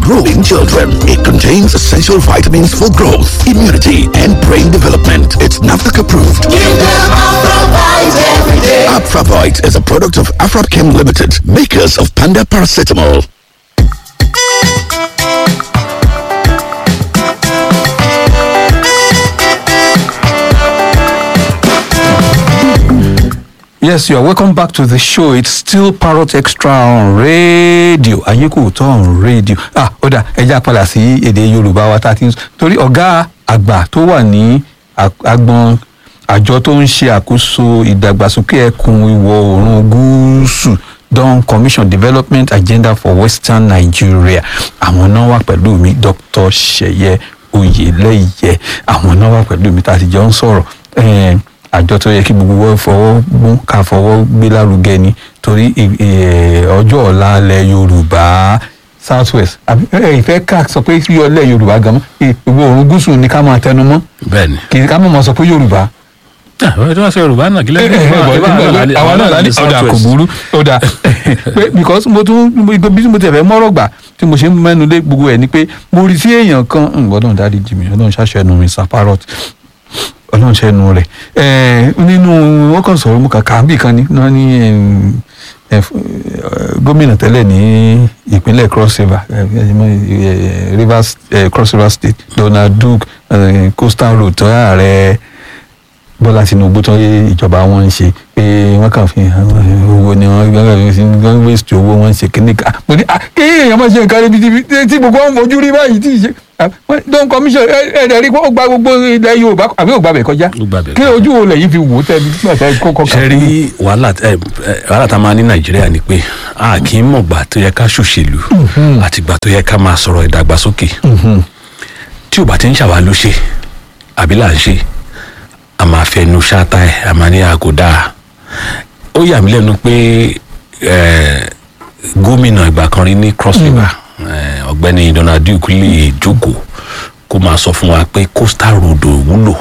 grow in children. It contains essential vitamins for growth, immunity, and brain development. It's NAFDAC approved. Give them Afravite every day. Afravite is a product of Afrapchem Limited, makers of Panda Paracetamol. Yes, you are welcome back to the show. It's still Parrot Extra on radio. Ayékò tó on radio. Ah, ó dà ẹja padà sí èdè Yorùbá wa tá a ti ń sọ. Torí ọ̀gá àgbà tó wà ní ag- agbọn àjọ tó ń ṣe àkóso ìdàgbàsókè ẹkùn ìwọ̀ oòrùn gúúsù Dawn Commission Development Agenda for Western Nigeria. Àwọn náà wà pẹ̀lú mi Dr. Ṣẹ̀yẹ Oyèlẹ́yẹ. Àwọn náà wà pẹ̀lú mi tá a ti jọ ń sọ̀rọ̀. Eh, àjọ tó yẹ kí gbogbo wọn fọwọ́ mú ká fọwọ́ gbé lárugẹ ni torí ì- ì- ọjọ́ ọ̀la ilẹ̀ yorùbá south west àbí ẹ ìfẹ́ ká sọ pé yọ ilẹ̀ yorùbá gan mọ́ ìwọ oòrùn gúúsù ni ká máa tẹnu mọ́ bẹ́ẹ̀ni. kì í ká mọ̀ mọ́ sọ pé yorùbá. àwọn tó wá sọ yorùbá náà kí ẹ, ẹ, ẹ, bọ̀, àwọn náà lálẹ́ ọ̀dà kò burú ọ̀dà pé because mo tún mo- bí mo tẹ̀ fẹ́ mọ́rọ̀ gbà tí mo ṣe ń mẹ́nu lé gbogbo ẹ̀ ni pé mo rí sí èèyàn kan ń gbọ́dọ̀ dárí jì mí ọlọ́run ṣàṣẹ ẹnu mi saparot ọlọ́run ṣe ẹnu rẹ̀ ẹ̀ nínú wọ́n kàn sọ̀rọ̀ mo kàn kà á bì kan ní náà ní ẹm, ẹ, f- ẹ, gómìnà tẹ́lẹ̀ ní ìpínlẹ̀ cross river ẹ, ẹ, mọ, ẹ, rivers ẹ, cross river state donald duke ẹ, coastal road tó ààrẹ bọ́lá tinubu tó yé ìjọba wọn ń ṣe pé wọ́n kàn fi hàn owó ni wọ́n gbọ́dọ̀ fi wọ́n waste owó wọn ṣe kíní ká mo ní ah kí èèyàn máa ṣe nǹkan níbi tí tí gbogbo wọn fojú rí báyìí tí ì ṣe ah, wọ́n- Dawn commission ẹ ẹ rí i pé ó gba gbogbo ilẹ̀ yorùbá àbí ó gba bẹ̀ kọjá Ó gba bẹ̀ kí kọjá. ojú wo lẹ́yìn fi wò ó tẹ́bi nígbà tí kò kọ́ ṣe rí wàhálà ẹ, ẹ, wàhálà tá a máa ní nàìjíríà ni pé a kì í mọ̀gbà tó yẹ ká ṣòṣèlú àtìgbà tó yẹ ká máa sọ̀rọ̀ ìdàgbàsókè tí ò bá ti ń ṣàwá ló ṣe àbí là ń ṣe a máa fẹnu ṣáátá ẹ a máa ní aago dáa ó yà mí lẹ́nu pé ẹ, gómìnà ìgbà kan rí ní cross river ẹ, ọ̀gbẹ́ni donald duke lè jókòó kó máa sọ fún wa pé coastal road ò wúlò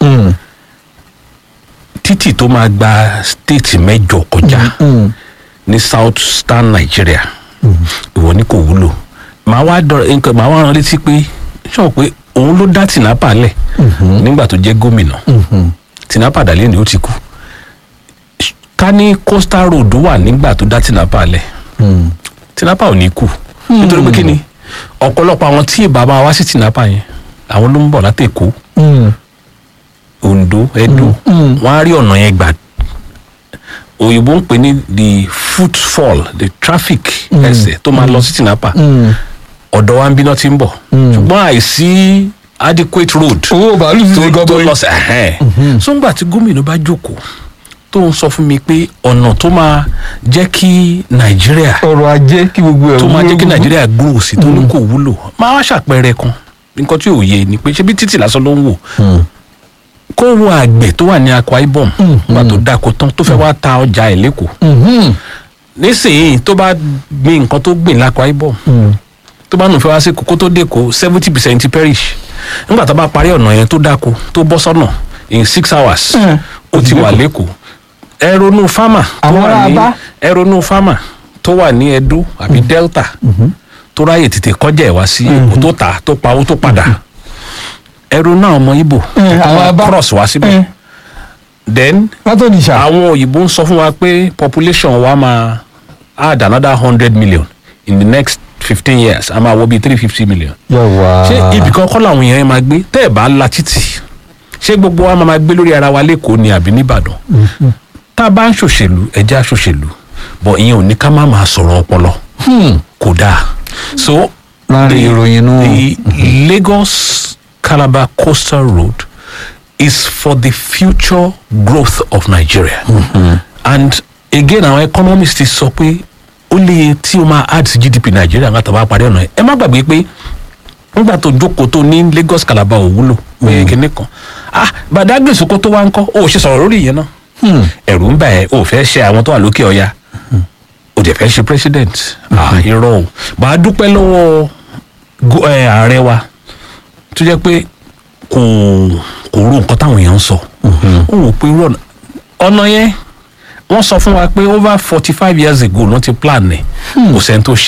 títì tó máa gba stéètì mẹ́jọ kọjá ní southern nigeria ìwọ ni kò wúlò màá wá dọ̀rọ̀ nǹkan màá wá rán létí pé sọ pé òun ló dá tìǹpà lẹ̀ nígbà tó jẹ́ gómìnà tìǹpà dàlẹ́ ni ó ti kú ká ní coastal road wà nígbà tó dá tìǹpà lẹ̀ tìǹpà ò ní kú nítorí pé kí ni ọ̀pọ̀lọpọ̀ àwọn tí ìbámu wá sí tìǹpà yẹn àwọn ló ń bọ̀ látẹ̀kọ́ ondo edo wọn á rí ọ̀nà yẹn gbà òyìnbó ń pè ní the footfall the traffic ẹsẹ̀ tó máa lọ sí tinapa ọ̀dọ̀ wa ń bí náà ti ń bọ̀ ṣùgbọ́n àìsí adequate road owó bàálù ti tó ṣe tó gọbọi lọ sí ẹ̀hẹ́n so ńgbà tí gómìnà bá jókòó tó ń sọ fún mi pé ọ̀nà tó máa jẹ́ kí nàìjíríà ọrọ̀ ajé kí gbogbo ẹ̀ tó máa jẹ́ kí wúlò. nàìjíríà gbòòrò sí tó ní kò wúlò máa wá ṣàpẹẹrẹ kan nǹkan tí ò yé ni pé ṣé bí títì lásán ló ń wò kó wo àgbẹ̀ tó wà ní akwa ibom nígbà tó dáko tán tó fẹ́ wá ta ọjà ẹ̀ lẹ́kọ̀ọ́ Mhm. nísìnyí tó bá gbin nǹkan tó gbìn lákwa ibom tó bá nù fẹ́ wá sí kókó tó dẹ́kọ̀ seventy percent perish nígbà tó bá parí ọ̀nà yẹn tó dáko tó bọ́ sọ́nà in six hours Mm. ó ti wà lẹ́kọ̀ọ́ ẹ ronú farmer tó Àwọn wà ará ní Aba. ẹ ronú farmer tó wà ní edo àbí delta tó ráyè tètè kọjá ẹ̀ wá sí èkó tó tà tó pawó tó padà ẹ ronú àwọn ọmọ ibo Mm, tó àwọn máa Aba. cross wá síbẹ̀ Mm. then látọ̀ nìṣà àwọn òyìnbó ń sọ fún wa pé population wa máa add another hundred million in the next fifteen years a máa wọ bíi three fifty million. yàwá ṣé ibì kan kọ́ làwọn èèyàn yẹn máa gbé tẹ́ ẹ̀ bá la títì ṣé gbogbo wa máa máa gbé lórí ara wa lẹ́kọ̀ọ́ ni àbí nìbàdàn tá a bá ń ṣòṣèlú ẹjẹ́ àṣòṣèlú bọ̀ ìyẹn ò ní ká má máa sọ̀rọ̀ ọpọlọ kò dáa so láàrin the- ìròyìn náà the Lagos Calabar coastal road is for the future growth of Nigeria. And again, àwọn economists ti sọ pé ó lè tí o máa add sí GDP Nigeria nígbà tó bá parí ọ̀nà yẹn. Ẹ má gbàgbé pé nígbà tó jókòó tó ní Lagos Calabar ò wúlò pé kinní kan. Ah Badagry Sokoto wá ń kọ́, o ò ṣe sọ̀rọ̀ lórí ìyẹn náà. Ẹ̀rù ń bà ẹ́, o ò fẹ́ ṣe àwọn tó wà lókè ọya o dẹ̀ fẹ́ ṣe president ah irọ́ o bá a dúpẹ́ lọ́wọ́ go- eh, ààrẹ wa tó jẹ́ pé kò kò rò nǹkan táwọn èèyàn ń sọ ó wò pé irú ọ̀nà ọ̀nà yẹn wọ́n sọ fún wa pé over forty five years ago ló ti plan ẹ̀ kò sẹ́ni tó ṣe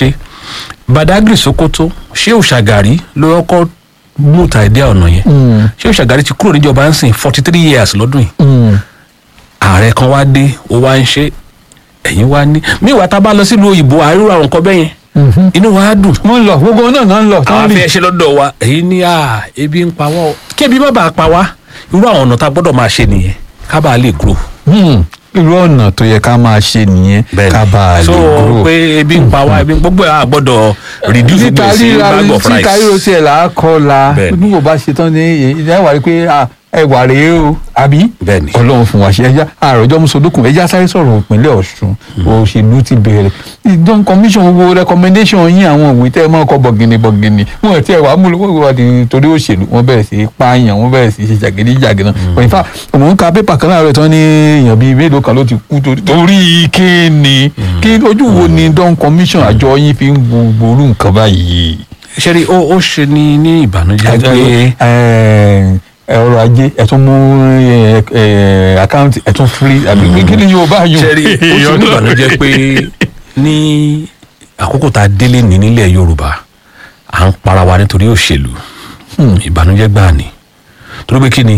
badagry sokoto ṣé òṣàgàrí ló kọ́kọ́ mú ta ẹ̀dẹ́ ọ̀nà yẹn ṣé òṣàgàrí ti kúrò níjọba ń sìn forty three years lọ́dún yìí ààrẹ kan wá dé ó wá ń ṣe ẹ̀yìn wá ní míwàá tá a bá lọ sílùú òyìnbó àárò àwọn nǹkan bẹ́yẹn inú wa á dùn wọ́n ń lọ gbogbo náà náà ń lọ àwọn afẹ́ ṣe lọ́dọ̀ wa èyí ní à ebi ń pa wá o kí ebi má bàa pa wá irú àwọn ọ̀nà tá a gbọ́dọ̀ máa ṣe nìyẹn ká bàa lè grow. Hmm, irú ọ̀nà tó yẹ ká máa ṣe nìyẹn ká bá a lè so grow. pé ebi ń pa wá ebi gbogbo ẹ̀ á gbọ́dọ̀ reduce títa gbèsè ríra bag of rice. títa ríro tiẹ̀ là á kọ́ la Bẹ́ẹ̀ni. bí kò bá ṣe tán ní ìyá ìwà rí pé ah, ẹwà rèé o àbí Bẹ́ẹ̀ni. ọlọ́run fún wa ṣe ẹja àròjọ musodokun ẹja sáré sọ̀rọ̀ ìpínlẹ̀ ọ̀ṣun òṣèlú ti bẹ̀rẹ̀ ìdán commission gbogbo recommendation yín àwọn òwe tẹ́ ẹ máa kọ́ bọ̀gìnì bọ̀gìnì wọn ti ẹ̀ wá múlò wọ́n wá di torí òṣèlú wọ́n bẹ̀rẹ̀ sí í pààyàn wọ́n bẹ̀rẹ̀ sí í ṣe jàgídíjàgídí náà in fact mò ń ka pépà kan láàárọ̀ tán ní èèyàn bíi mélòó kan ló ti kú torí- torí kíni kí ojú wo ni dán commission àjọ yín fi ń gbogbo orú nǹkan báyìí ṣe rí ó ó ṣe ní ní ìbànújẹ́ pé ẹ ọrọ̀ ajé ẹ tún mú ẹ, ẹ, àkáǹtì ẹ tún free àbí kí ni yóò bá yùn. ṣe rí ó ṣe ní ìbànújẹ́ pé ní àkókò tá a délé ní nílẹ̀ yorùbá à ń para wa nítorí òṣèlú ìbànújẹ́ gbáà ni torí pé kí ni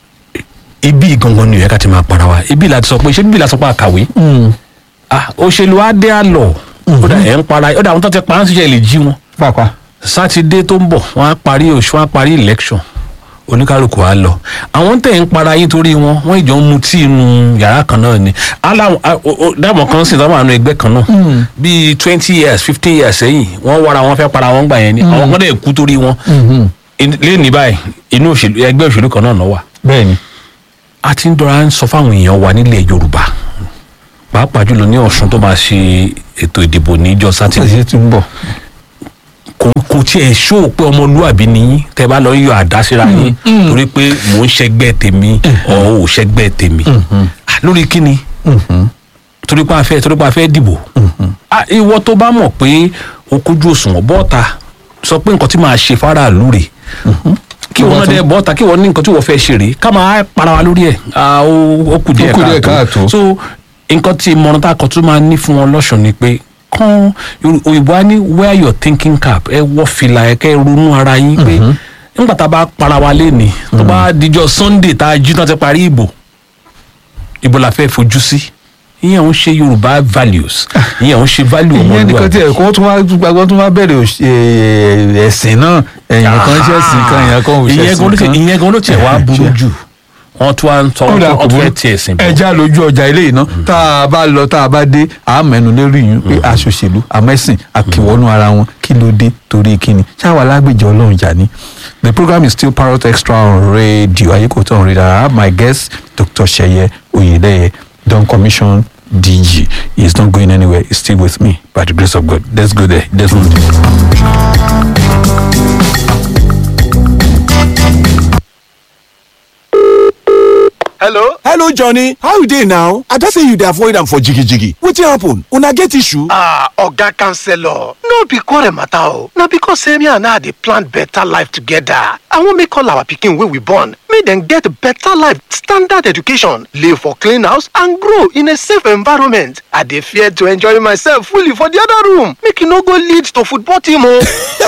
ibi gangan ni ó yẹ ká ti máa para wa ibi la ti sọ pé ṣé bíbí la sọ pé àkàwé ah òṣèlú á dé àlọ ó dà ẹ̀ ń para ó dà àwọn tó ti pa á ń ṣiṣẹ́ lè jí wọn pàpà. sátidé tó ń bọ̀ wọ́n á parí oṣù wọ́n á parí election oníkálukú á lọ àwọn tẹ̀ ń para yín torí wọn wọ́n ìjọ ń mu tí inú yàrá kan náà ni aláwọn dáàmú kan sì dáàmú àwọn ẹgbẹ́ kan náà bíi twenty years fifteen years sẹ́yìn wọ́n wára wọn fẹ́ para wọn gbà yẹn ni àwọn kan dẹ̀ kú torí wọn lẹ́ni báyìí inú òṣèlú ẹgbẹ́ òṣèlú kan náà náà wà bẹ́ẹ̀ni. a ti ń dọ́ra ń sọ fáwọn èèyàn wa nílẹ̀ yorùbá pàápàá jùlọ ní ọ̀sùn tó máa ṣe ètò ìdìbò níjọ sátidé ṣe ti ń bọ̀. kò kò tiẹ̀ ṣó pé ọmọlúwàbí ni yín tẹ bá lọ yọ àdá síra yín torí pé mò ń ṣẹgbẹ́ tèmi ọ̀ ò ṣẹgbẹ́ tèmi Ah, lórí kíni torí pé a fẹ́ torí pé a fẹ́ dìbò Ah, ìwọ tó bá mọ̀ pé o kójú òṣùwọ̀n bọ́ọ̀ta sọ pé nǹkan tí màá ṣe fáráàlú rè kí wọn náà dẹ bọ́ọ̀ta kí wọn ní nǹkan tí wọ́n fẹ́ ṣe rè ká máa para wa lórí ẹ̀ Ah, ó ó kù díẹ̀ Ó kù díẹ̀ káàtó. káàtó so nǹkan tí ìmọ̀ràn tá a kọ́ tún máa ní fún wọn lọ́sùn ni pé kán Yorù- òyìnbó á ní wear your thinking cap ẹ wọ fìlà ẹ kẹ́ ẹ ronú ara yín pé nígbà tá a bá para wa léni tó bá dijọ́ sunday tá a jí tán ti parí ìbò ìbò la fẹ́ fojú sí ìyẹn ò ń ṣe yorùbá values ìyẹn ò ń ṣe value ìyẹn nìkan tí ọmọlúwàbí ẹ̀kọ́ tún wá gbàgbọ́ tún wá bẹ̀rẹ̀ òṣ- ẹ̀, ẹ̀sìn náà ẹ̀yìn kan ṣẹ̀sìn kan ẹ̀yìn kan ò ìyẹn gan ló ṣẹ̀sìn tiẹ̀- kan. ìyẹn gan ló tiẹ̀ wá burú jù wọ́n tún wá ń tọ́ kódà kò wọ́n tún burú fẹ́ tiẹ̀ sìn bọ̀ ẹja lójú ọjà ilé iná tá a bá lọ tá a bá dé a mẹ́nu lérí yín pé aṣòṣèlú àmẹ́sìn àkìwọ́nú ara wọn kí ló dé torí kíni ṣáwa lágbèjọ ọlọ́run jà ní. The program is still Parrot Extra on radio Ayékòtò on radio. I have my guest Dr. Seye Oyedeye, Don Commission DG. He is not going anywhere. He's still with me by the grace of God. Let's go there. Let's go there. hello hello johnny how you dey now i don say you dey avoid am for jigijigi wetin happen una get issue. ah oga counselor no be quarrel matter o na because say me and her dey plan better life together i wan make all our pikin wey we born make dem get better life standard education live for clean house and grow in a safe environment i dey fear to enjoy myself fully for the other room make e no go lead to football team o.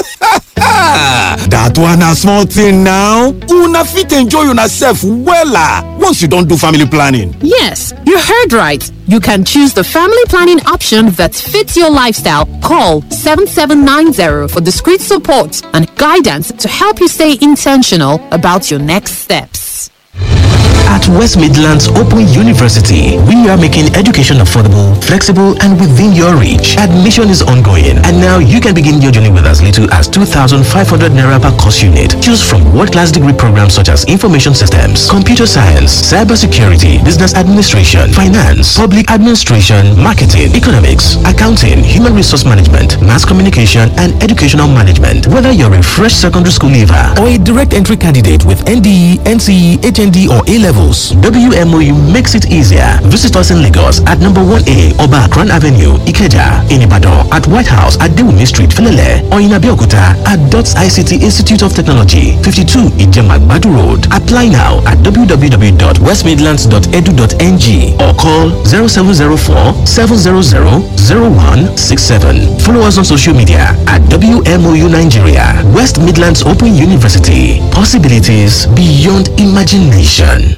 that one na small thing now una fit enjoy una sef wella once you don do family planning. Yes, you heard right. You can choose the family planning option that fits your lifestyle. Call 7790 for discreet support and guidance to help you stay intentional about your next steps. At West Midlands Open University, we are making education affordable, flexible, and within your reach. Admission is ongoing, and now you can begin your journey with as little as 2,500 naira per course unit. Choose from world-class degree programs such as information systems, computer science, cybersecurity, business administration, finance, public administration, marketing, economics, accounting, human resource management, mass communication, and educational management. Whether you're a fresh secondary school leaver or a direct entry candidate with NDE, NCE, HND, or A level levels. WMOU makes it easier. Visit us in Lagos at number 1A Oba Akran Avenue, Ikeja, in Ibadan at White House at Dewumi Street, Felele, or in Abeokuta at DOTS ICT Institute of Technology, 52 Ijemagbadu Road. Apply now at www.westmidlands.edu.ng or call 0704 700 0167. Follow us on social media at WMOU Nigeria, West Midlands Open University. Possibilities beyond imagination.